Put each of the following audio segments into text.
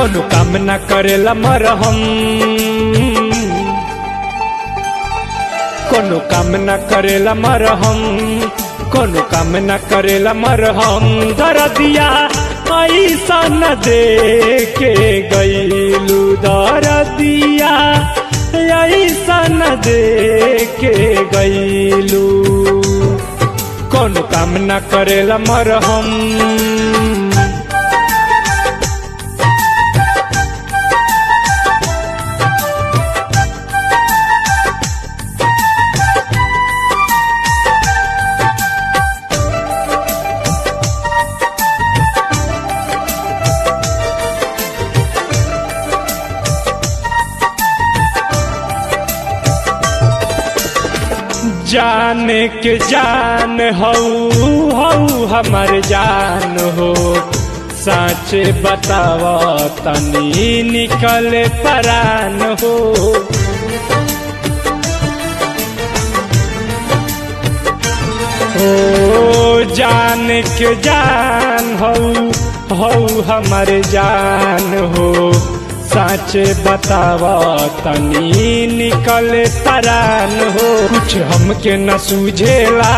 कोनो काम न करेला मरहम कोनो काम न करेला मरहम कोनो काम न करेला मरहम दरदिया ऐसा न दे के गईलू दरदिया ऐसा न दे के गईलू कोनो काम न करेला मरहम जाने के जान हऊ हऊ हमर जान हो साचे बताव तनी निकले परान हो ओ जान के जान हऊ हऊ हमर जान हो साचे बताव तनी निकले तरान हो कुछ हमके न सूझेला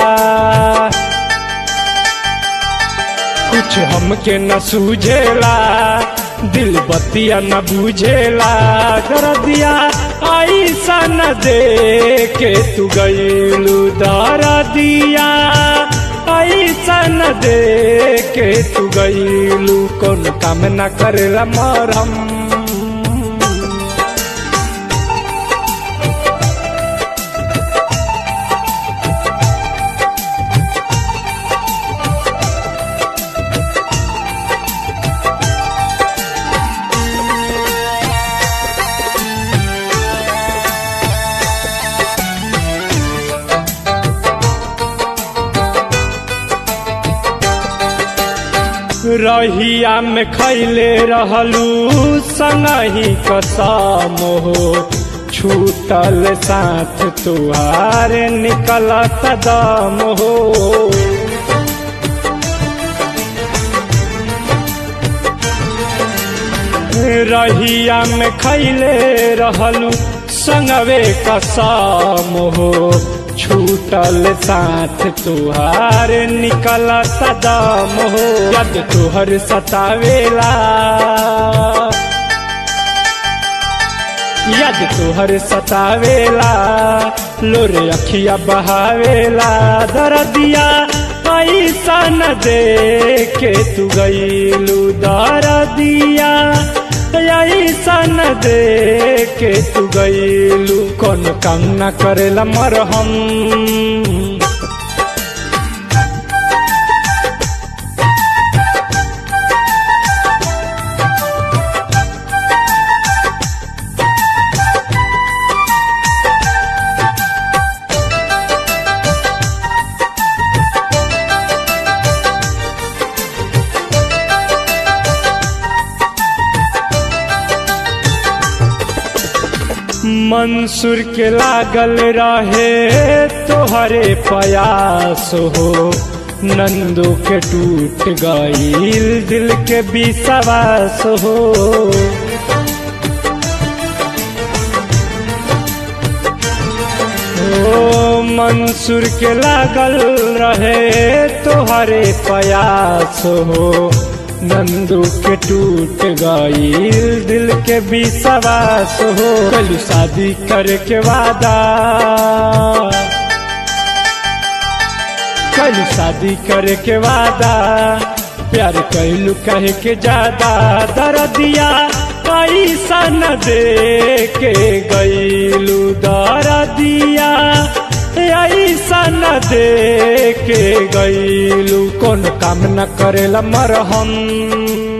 कुछ हमके न सूझेला दिल बतिया न बुझेला दरदिया ऐसा न दे के तू गईलू दरदिया ऐसा न दे के तू गईलू कौन काम न करेला मरम रहिया में खैले रहलू संगही कसम हो छूटल साथ तुहार निकलत दम हो रहिया में खैले रहलू संगवे कसम हो छूटल साथ तुहार निकल सदम हो यद तुहर सतावेला यद तुहर सतावेला लोरे अखिया बहावेला दरदिया ऐसा न दे के तू गईलू दरदिया ऐसा न दे के तू गईलू कौन काम न करेला मरहम मंसूर के लागल रहे तोहरे प्रयास हो नंदू के टूट गईल दिल के विश्वास हो ओ मंसूर के लागल रहे तोहरे प्रयास हो नंदू के टूट गईल दिल के विश्वास हो कल शादी करके वादा कल शादी करके वादा प्यार कैलू कहे के ज्यादा दर्दिया पैसा न दे के गईलू दर्दिया ऐसा न दे के गईलू कौन काम न करेला मरहम